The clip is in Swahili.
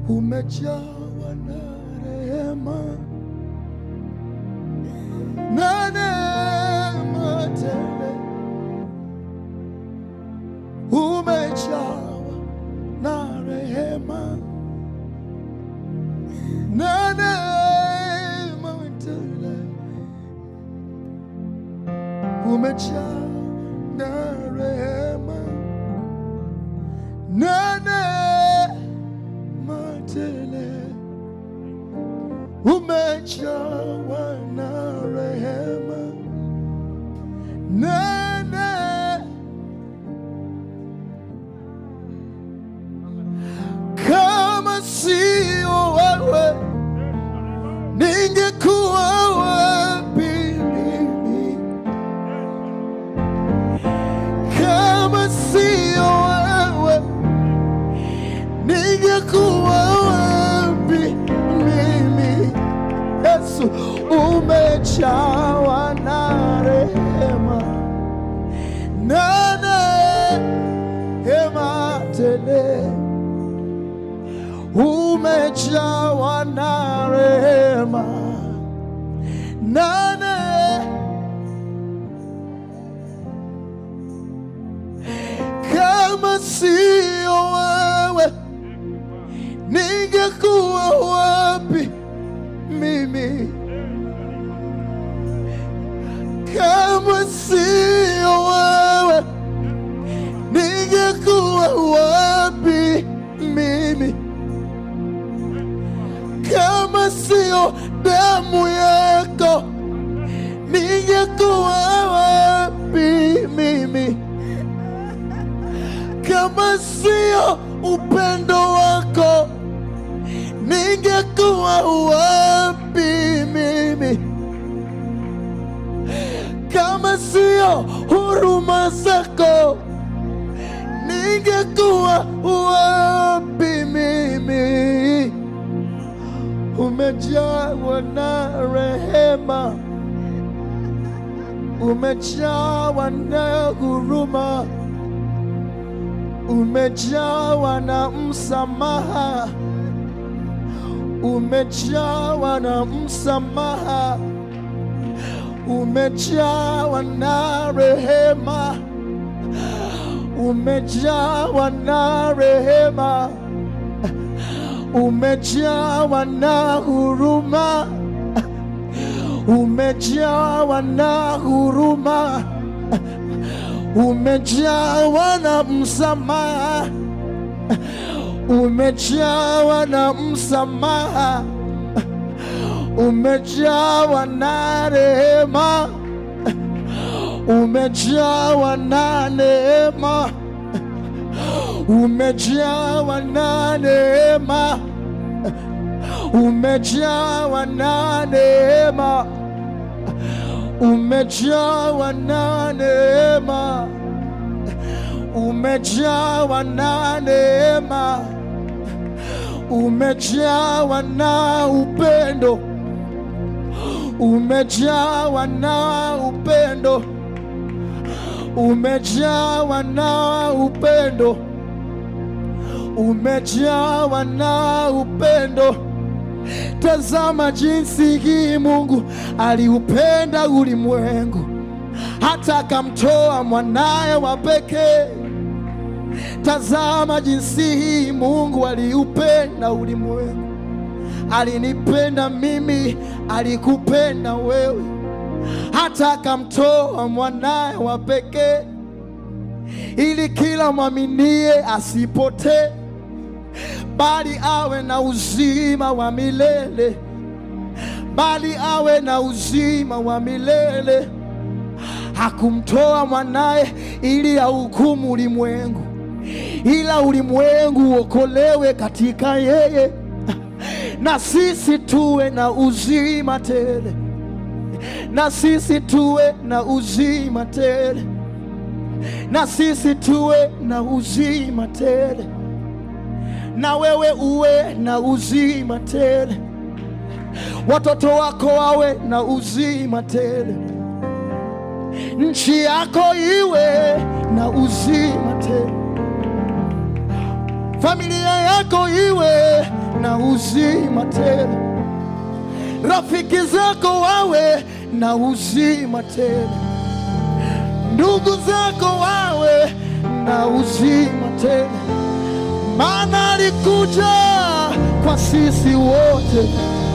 umejawa na rehema na neema tele, umejawa na rehema na neema tele, umejawa na rehema na neema tele, umejawa na rehema na neema kama sio wewe ningekuwa wapi mimi? Kama sio wewe ningekuwa wapi mimi? Yesu, umejawa na rehema na neema tele umejawa na rehema nane kama sio wewe ningekuwa wapi mimi kama sio wewe ningekuwa wapi mimi kama sio damu yako ningekuwa wapi mimi? Kama sio upendo wako ningekuwa wapi mimi? Kama sio huruma zako ningekuwa wapi mimi? Umejawa na rehema, umejawa na huruma, umejawa na msamaha, umejawa na msamaha, umejawa na rehema, umejawa na rehema umejawa na huruma, umejawa na huruma, umejawa na msamaha, umejawa na msamaha, umejawa na rehema, umejawa na neema umejawa na neema, umejawa na neema, umejawa na neema, umejawa na neema, umejawa na upendo, umejawa na upendo, umejawa na upendo umejawa na upendo. Tazama jinsi hii Mungu aliupenda ulimwengu hata akamtoa mwanaye wa pekee. Tazama jinsi hii Mungu aliupenda ulimwengu, alinipenda mimi, alikupenda wewe, hata akamtoa mwanaye wa pekee ili kila mwaminie asipotee bali awe na uzima wa milele, bali awe na uzima wa milele. Hakumtoa mwanaye ili ahukumu ulimwengu, ila ulimwengu uokolewe katika yeye, na sisi tuwe na uzima tele, na sisi tuwe na uzima tele, na sisi tuwe na uzima tele na wewe uwe na uzima tele, watoto wako wawe na uzima tele, nchi yako iwe na uzima tele, familia yako iwe na uzima tele, rafiki zako wawe na uzima tele, ndugu zako wawe na uzima tele, maana alikuja kwa sisi wote